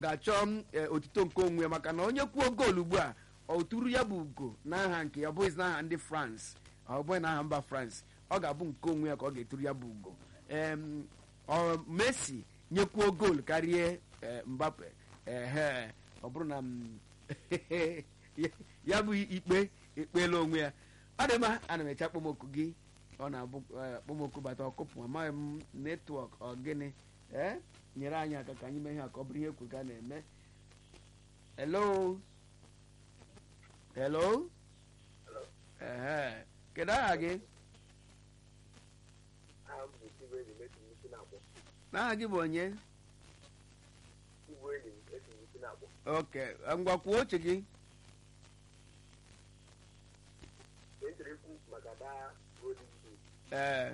ga-achọ e, otito nke onwe ya maka na onye kwuo goolu ugbu a ọ tụrụ ya bụ ugo n'aha nke ya ọ bụghịzi n'aha ndị France ọ bụghị n'aha mba France ọ ga-abụ nke onwe ya ka ọ ga-eturu ya bụ ugo Em, ọ Messi nyekwuo goolu karịa e, Mbappe ehe ọ bụrụ na m, ya bụ ikpe ekpeela onwe ya ọ dị mma ana m eche akpọmoku gị ọ na-abụ eh, akpọmoku bata ọkụpụ amaghị m netwọk ọ gịnị ee nyere anyị aka ka anyị mee ihe a ka ọ bụrụ ihe ekwe ka na-eme hello hello ehe kedu aha gị aha m bụ Igwe enyi m esi m isi na-akpọ n'aha gị bụ onye Igwe enyi m esi m isi na-akpọ oke ngwa kwuo oche gị ka e chere ikwu maka daa golden boot ee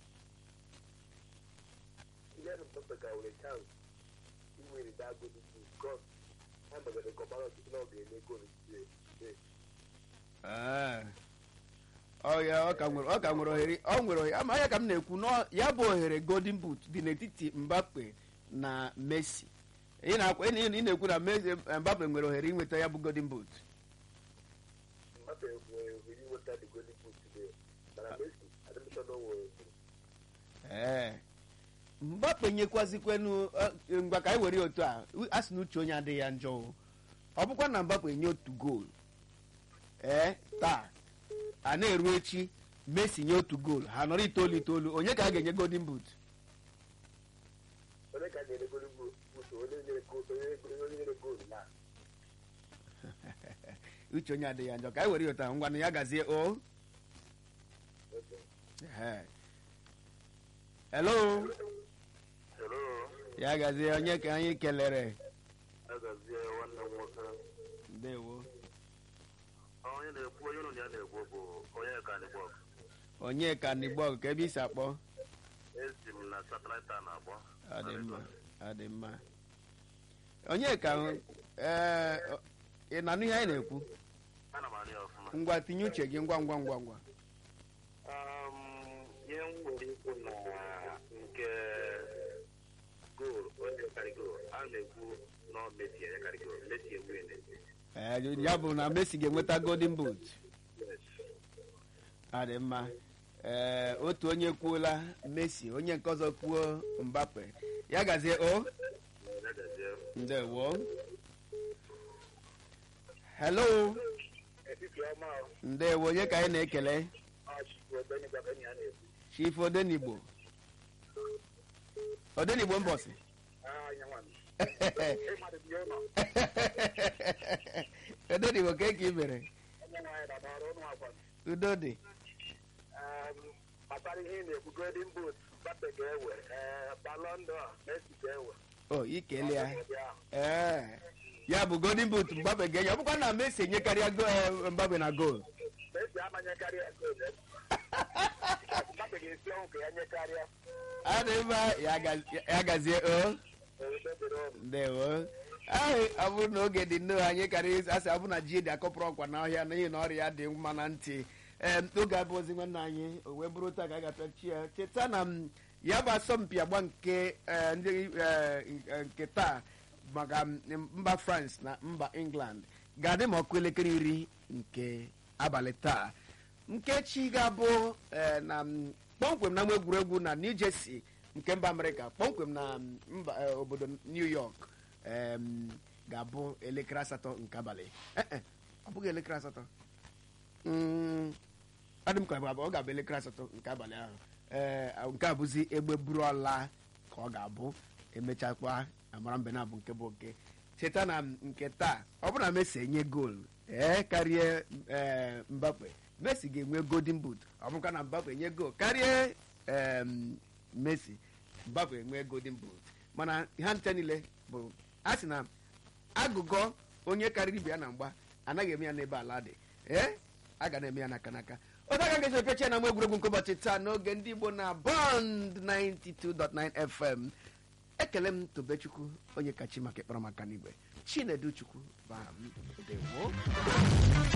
ihe na mpepe ka nwere chance iwere daa golden boot because ha megara kọbara ọtụtụ na ọ ga-eme goolu today ee ọ ya ọ ka nwere ọ ka nwere ohere ọ nwere ohere ama ya ka m na-ekwu na ya bụ ohere golden boot dị n'etiti Mbappe na Messi ị na-akwa ị na- ị na-ekwu na Messi Mbappe nwere ohere inweta ya bụ golden boot Mbappe nwere ohere inweta the golden boot today mana Messi adịmịchọ na o nwere ohere ee Mbappe nyekwazikwenụ eh, ngwa ka anyị were ya otu a a sị na uche onye adịghị ya njọ o. ọ bụkwa na Mbappe nye otu goolu ee taa a na-eru echi Messi nye otu goolu ha nọrọ itoolu itoolu onye ka a ga-enye golden boot onye ka a ga-enye golden boot onye nyere goolu onye onye nyere goolu na uche onye adịghị ya njọ ka anyị were ya otu a ngwa na ya gazie o Ehe. hello hello ya gazie onye ka anyị kelere agazie nwanne m nwoke ndewo onye na-ekwu onye ụlọ ya na-ekwu bụ onye ka na-ekwu onye ka n'igbọ ka ebe isi akpọ esi m na satellite a na-akpọ ọ dị mma ọ dị mma onye ka ee ị na-anụ ihe anyị na-ekwu ana m anụ ya ọfụma ngwa tinye uche gị ngwa ngwa ngwa ngwa Um, ihe m nwere ikwu na nke goal onye karị goal a na-ekwu na ọ Messi enyekarị goal Messi ewin ee ya bụ na Messi ga-enweta golden boot ọ dị mma ee otu onye kwuola Messi onye nke ọzọ kwuo Mbappe ya gazie o ndewo hello etiti ọma ndewo onye ka anyị na-ekele ọchịchị obenye gwabenye a na-ekwu chief odenigbo odenigbo mbọsị anya nwa m ịmadụ dị ụlọ odenigbo ka eke i mere onye nwaanyị na n'ọrụ ụnụ akwa udo dị gbasara ihe ị na-ekwu golden boot Mbappe ga-ewe ee, Ballon d'Or Messi ga-ewe o ikele ya Ọdị ahụ. ee ya bụ golden boot mgbabe ga-enye ọ bụkwa na Messi enyekarịa go- eh, mgbabe na goal Messi amanyekarịa goal Mbappe ga-esi ọnwụ ka ya nyekarịa adị mma ya ga- ya gazie o ndewo ahụ ọ bụrụ na oge dị nnọọ anyị karịa asị ọ bụ na ji dị akọpụrụ ọkwa n'ọhịa n'ihi na ọrịa dị mma na ntị ee oge abụ ozi nwanne anyị o wee bụrụ taa ka a ga-apịachi ya cheta na m ya bụ asọmpi agba nke eh, ndị eh, nke taa maka m- mba France na mba England ga-adị ma ọkụ elekere iri nke abalị taa nkechi ga-abụ eh, na m, kpọmkwem na ama egwuregwu na New Jersey nke mba Amerịka kpọmkwem na m, mba eh, obodo New York em, ga-abụ elekere asatọ nke abalị Eh, eh, ọ bụghị elekere asatọ Mm, ọ dị m ka ọ bụ- ọ ga-abụ elekere asatọ nke abalị ahụ ee nke a bụzi egbe buru ọla ka ọ ga-abụ emechakwa amara mbe na-abụ nke bụ oke cheta na nke taa ọ bụrụ na Messi enye goolu ee karịa ee Mbappe Messi ga-enwe golden boot ọ bụrụkwa na Mbappe enye goolu karịa em, Messi Mbappe enwe golden boot mana ha ncha niile bụ a sị na agụgọ onye karịrị ibe ya na mgba anaghị eme ya n'ebe ala dị ee a ga na-eme ya n'aka n'aka otu aka ga-esi epecha na nwa egwuregwu nke ụbọchị taa n'oge ndị Igbo na Bond 92.9 FM ekele m Tobechukwu onye kachi maka ịkpọrọ maka n'igwe Chinedu Chukwu bụ aha m. Ndewo